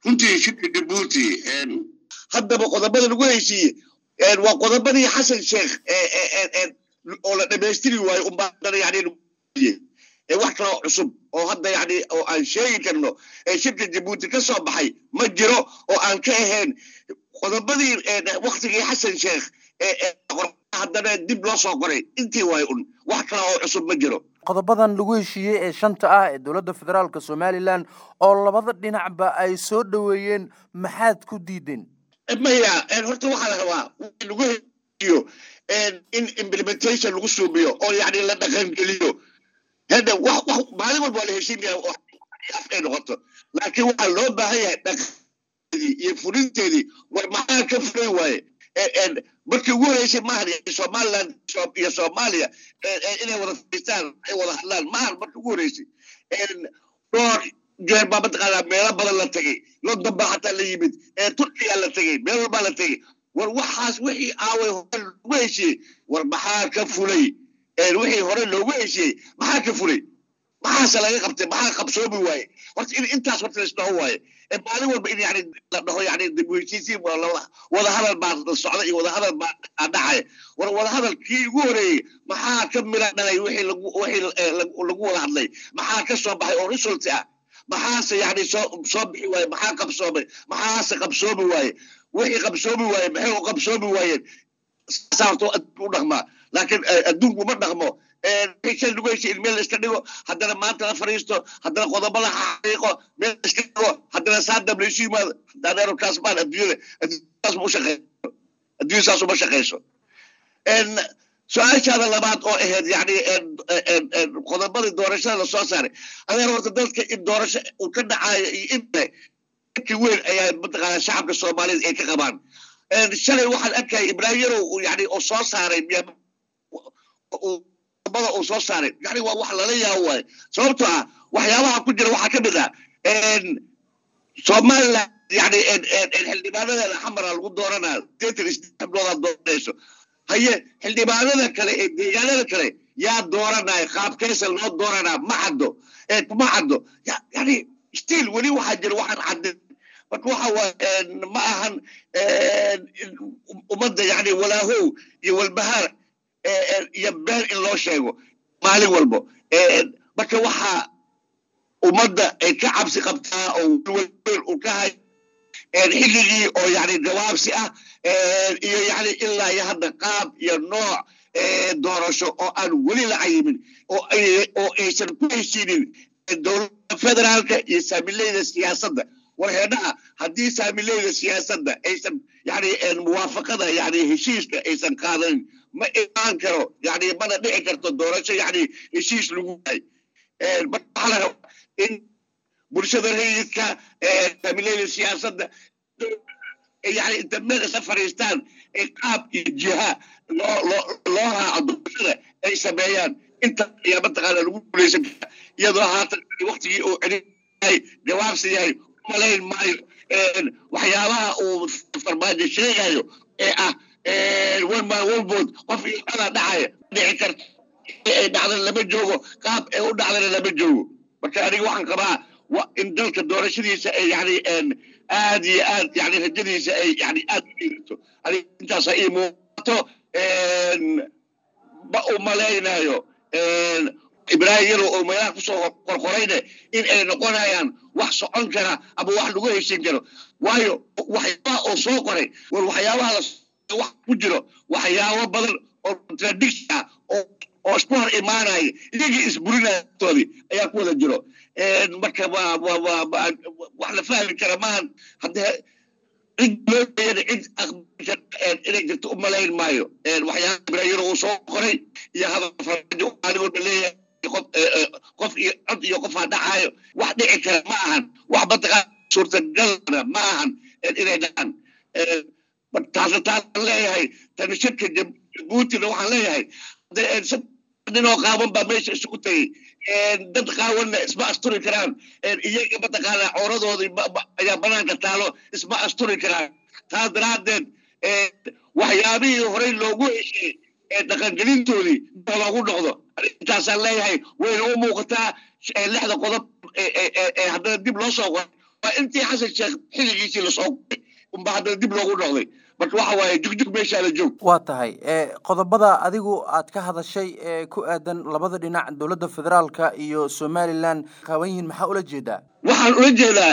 runtii shirka jabuuti haddaba qodobada lagu heshiiye waa qodobadii xasan sheekh oo la dhamaystiri waayo unbaa yani wax kaloo cusub oo hadda yani oo aan sheegi karno ee shirka jabuuti ka soo baxay ma jiro oo aan ka ahayn qodobadii waktigii xasan sheekh haddana dib loo soo qoray intii waay un wax kale oo cusub ma jiro qodobadan lagu heshiiyey ee shanta ah ee dowladda federaalka somalilan oo labada dhinacba ay soo dhoweeyeen maxaad ku diideen maya horta waxaa la rabaa lagu heshiiyo in implementation lagu suubiyo oo yani la dhaqangeliyo hadda wax wax maalin walba waa la heshiinaya oo afkay noqoto laakiin waxaa loo baahan yahay dhaqankeedii iyo fulinteedii war maxaa ka fulay waaye markii ugu horeysay maahan somaliland iyo soomaaliya inay wada fadhiistaan ay wada hadlaan maahan markii ugu horeysay dhowr jeer baa mataqaanaa meelo badan la tegey london baa xataa la yimid turkiya la tegey meel walbaa la tegey war waxaas wixii aaway hore loogu heshiiyey war maxaa ka fulay wixii hore loogu heshiiyey maxaa ka fulay maxaase laga qabtay maxaa qabsoomi waaye horta in intaas horta laisdhaho waaye maalin walba in yani la dhaho yani dib u heshiisiin wada hadal baa socda iyo wada hadal baa dhacaya war wada hadal kii ugu horeeyey maxaa ka mila dhalay wixii lagu wixii lagu wada hadlay maxaa ka soo baxay oo result ah maxaase yani soo soo bixi waaye maxaa qabsoomay maxaase qabsoomi waaye wixii qabsoomi waaye maxay u qabsoomi waayeen saasaa horta u dhaqmaa laakiin adduunku ma dhaqmo shay lagu heshiy in meel la iska dhigo haddana maanta la fadhiisto haddana qodobo la xaqiiqo meel la iska dhigo haddana saadam la isu yimaado dadeero kaas maan adduunyada adduunyadaas ma u shaqeyso adduunya saas uma shaqeyso su-aashaada labaad oo ahayd yani qodobadii doorashada lasoo saaray adeer horta dadka in doorasho uu ka dhacayo iyo inle ki weyn ayaa mataqaana shacabka soomaaliyed ay ka qabaan shalay waxaan arkaya ibraahim yarow yani oo soo saaray qodobada uu soo saaray yani waa wax lala yaabo waaye sababtoo ah waxyaabaha ku jira waxaa ka mid ah somaliland yani xildhibaanadeeda xamara lagu dooranaa sideetan isdoodaa dooranayso haye xildhibaanada kale ee deegaanada kale yaa dooranaya qaabkeesa loo dooranaa ma caddo ma caddo yani still weli waxaa jira waxaan caddin marka waxa waa ma ahan ummadda yani walaahow iyo walbahaar iyo been in loo sheego maalin walbo marka waxaa ummadda ay ka cabsi qabtaa oo welwel uu ka hay xilligii oo yani jawaabsi ah iyo yani ilaa iyo hadda qaab iyo nooc doorasho oo aan weli la cayimin oo aysan ku heshiinin dowladda federaalka iyo saamileyda siyaasadda warheedhaha haddii saamileyda siyaasadda aysan yani muwaafaqada yani heshiiska aysan qaadanin ma imaan karo yani mana dhici karto doorasho yani heshiis lagu yahay waxaa la rabaa in bulshada rayidka saamileyda siyaasadda yani inta meel isla fadhiistaan qaab iyo jiha loo loo loo raaco doorashada ay sameeyaan inta ayaa mataqaana lagu guuleysan kara iyadoo haatan waktigii uu celin yahay jawaabsi yahay malayn maayo waxyaabaha uu farmaajo sheegayo ee ah wanmaan walbood qof iyo adaa dhacaya dhici karta ay dhacdana lama joogo qaab ay u dhacdana lama joogo marka aniga waxaan qabaa in dalka doorashadiisa ay yani aad iyo aad yani rajadiisa ay yani aad u dhiirato aniga intaasa ii muuqato ma u malaynayo ibraahim yaro oo meelaha kusoo qorqorayne in ay noqonayaan wax socon kara ama wax lagu heshin karo waayo waxyaabaha oo soo qoray war waxyaabaha wax ku jiro waxyaabo badan oo contradiction ah oo oo isku hor imaanaya iyagii isburinayatoodii ayaa ku wada jiro marka wax la fahmi kara maahan haddee cid loo jeeyana cid inay jirto u malayn maayo waxyaaba ibraahim uu soo qoray iyo hadal faraajo maalin walba leeyahay qof iyo cod iyo qofaa dhacayo wax dhici kara ma ahan wax mataqaan suurtagalna ma ahan inay dhacaan taasna taasaan leeyahay tani shirka jabuutina waxaan leeyahay ninoo qaaban baa meesha isugu tegey dad qaawanna isma asturi karaan iyaga mataqaana cooradoodii ayaa banaanka taalo isma asturi karaan taas daraaddeed waxyaabihii horey loogu heshiiyey ee dhaqangelintoodii loogu noqdo intaasaan leeyahay wayna u muuqataa lixda qodob ee haddana dib loo soo qoray waa intii xasan sheekh xilligiisii lasoo guray unba haddana dib loogu noqday marka waxa waaye jugjug meeshaa la joog waa tahay qodobada adigu aad ka hadashay ee ku aadan labada dhinac dowladda federaalka iyo somalilan qaban yihiin maxaa ula jeedaa waxaan ula jeedaa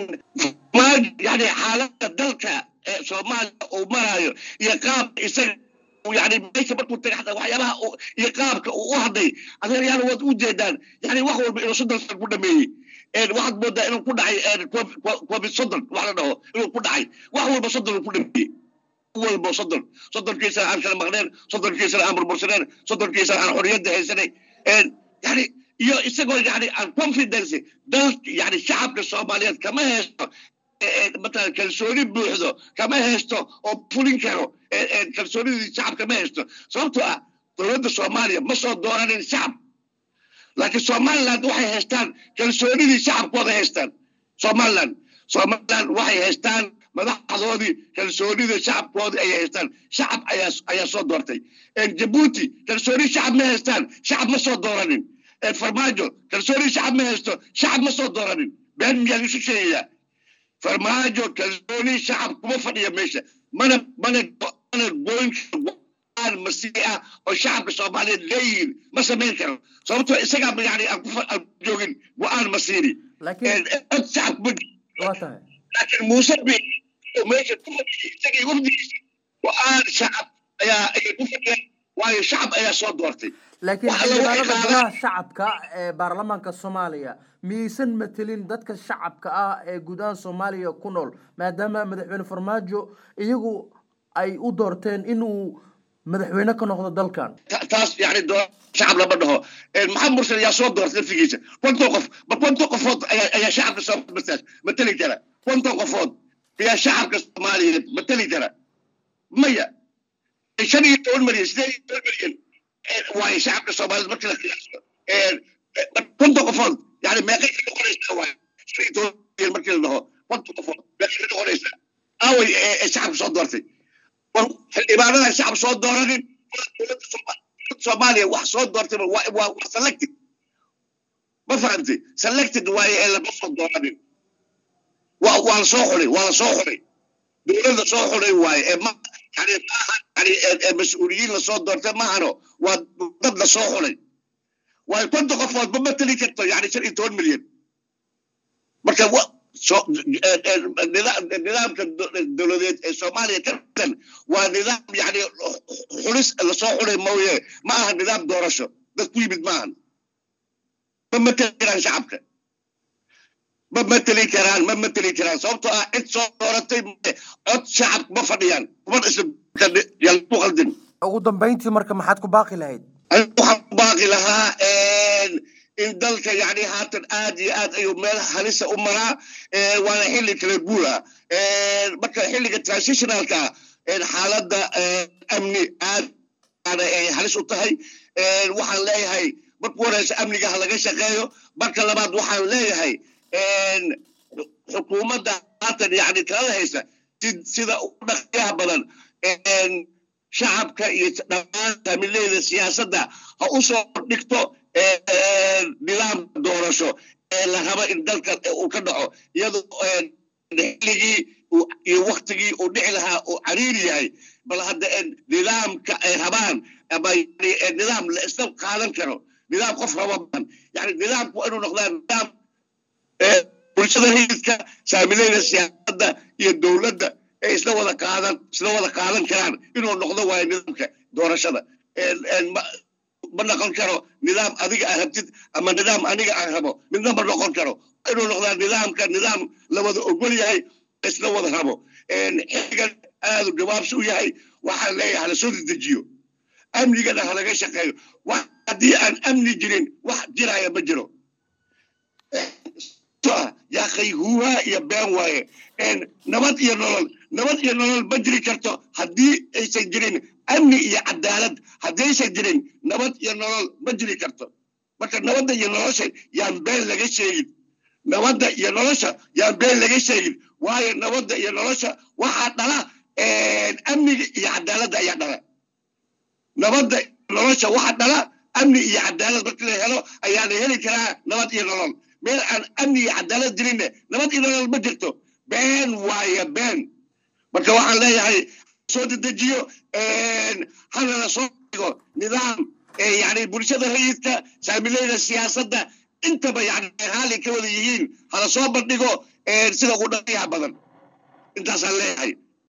yani xaaladda dalka ee soomaaliya uu maraayo iyo qaabka isaga yani meesha markuu tagay xataa waxyaabaha iyo qaabka uu u hadlay adeeryaal waad u jeedaan yani wax walba inuu soddon san ku dhameeyey waxaad moodaa inuu ku dhacay covid soddon wax la dhaho inuu ku dhacay wax walba soddon ku dhameeyey walba soddon soddonkiisana aan kala maqneen soddonkiisana aan burbursaneen soddonkiisana aan xorriyadda haysanay yani iyo isagoo yani aan confidence dal yani shacabka soomaaliyeed kama haysto matalan kalsooni buuxdo kama haysto oo fulin karo kalsoonidii shacab kama haysto sababtoo ah dowladda soomaaliya ma soo dooranin shacab laakiin somaliland waxay haystaan kalsoonidii shacabkooda haystaan somaliland somaliland waxay haystaan madaxdoodii kalsoonida shacabkoodii ayay haystaan shacab ayaa ayaa soo doortay jabuuti kalsooni shacab ma haystaan shacab ma soo dooranin farmaajo kalsooni shacab ma haysto shacab ma soo dooranin been miyaan isu sheegayaa farmaajo kalsooni shacab kuma fadhiya meesha mana mana mana goyn go-aan masiici ah oo shacabka soomaaliyeed leeyihiin ma samayn karo sababtoo isagaa yani aan ku joogin go-aan masiiri cod shacab kuma laakiin muuse bi meesha ku fadhiyay isagii wafdigiisa go-aan shacab ayaa ayay ku fadhiyaan waayo shacab ayaa soo doortay laakiin xildhibaanada golaha shacabka ee baarlamaanka soomaaliya miyaysan matelin dadka shacabka ah ee guud ahaan soomaaliya ku nool maadaama madaxweyne farmaajo iyagu ay u doorteen inuu madaxweyne ka noqdo dalkan taas yani shacab lama dhaho maxamed mursal ayaa soo doortay laftigiisa konton qof bal konton qofood ayaa shacabka soomaaliya mateli kara konton qofood ayaa shacabka soomaaliyeed mateli kara maya shan iyo toban milyan sideed iyo toban milyan waayo shacabka soomaaliyeed markii la qiyaaso konton qofood yani meeqay ka noqonaysaa waayo shan iyo toban milyan markii la dhaho konton qofood meeqay ka noqonaysaa aaway shacabka soo doortay xildhibaanada shacab soo dooranin dowladda soomaaliya wax soo doortay waa selected ma fahamtay selected waaye ee lama soo dooranin waa waa la soo xulay waa la soo xulay dowladda soo xulay waaye ee ma yani maaha yani mas-uuliyiin lasoo doortay maahano waa dad la soo xulay waayo konton qofood ma mateli karto yani shan iyo toban milyan marka nidaamka dowladeed ee soomaaliya ka tirsan waa nidaam yani xulis lasoo xulay mooye ma aha nidaam doorasho dad ku yimid maahan ma mateli karaan shacabka ma mateli karaan ma mateli karaan sababtoo ah cid soo dooratay cod shacab ma fadhiyaan kuma isku qaldin ugu dambayntii marka maxaad ku baaqi lahayd waxaan ku baaqi lahaa in dalka yani haatan aad iyo aad ayuu meel halisa u maraa waana xilli kala guura marka xilliga transitionalka xaaladda amni aad ay halis u tahay waxaan leeyahay marku horeysa amniga ha laga shaqeeyo marka labaad waxaan leeyahay xukuumadda haatan yani talada haysa sida ugu dhaqyaha badan shacabka iyo dhammaan taamileyda siyaasadda ha u soo dhigto nidaam doorasho ee la rabo in dalka uu ka dhaco iyadoo xilligii iyo waktigii uu dhici lahaa uu cariiri yahay bal hadda nidaamka ay rabaan ama nidaam la isla qaadan karo nidaam qof raba maan yani nidaamku waa inuu noqdaa nidaam bulshada hididka saamileyda siyaasadda iyo dowladda ay isla wada qaadan isla wada qaadan karaan inuu noqdo waayo nidaamka doorashada ma noqon karo nidaam adiga aad rabtid ama nidaam aniga aan rabo midna ma noqon karo inuu noqdaa nidaamka nidaam la wada ogol yahay isla wada rabo xilligan aadu jawaabsi u yahay waxaan leeyahay hala soo dedejiyo amnigana halaga shaqeeyo haddii aan amni jirin wax jiraya ma jiro yaaqay huuhaa iyo been waaye nabad iyo nolol nabad iyo nolol ma jiri karto haddii aysan jirin amni iyo cadaalad haddaysan jirin nabad iyo nolol ma jiri karto marka nabadda iyo nolosha yaan been laga sheegin nabadda iyo nolosha yaan been laga sheegin waayo nabadda iyo nolosha waxaa dhala amniga iyo cadaaladda ayaa dhala nabadda nolosha waxaa dhala amni iyo cadaalad markii la helo ayaa la heli karaa nabad iyo nolol meel aan amni iyo cadaalad jirinne nabad iyo nolol ma jirto been waaye been marka waxaan leeyahay soo dedejiyo hanana soo dhigo nidaam yani bulshada rayidka saamileyda siyaasadda intaba yani raali ka wada yihiin hala soo bandhigo sida ugu dhaqyaha badan intaasaan leeyahay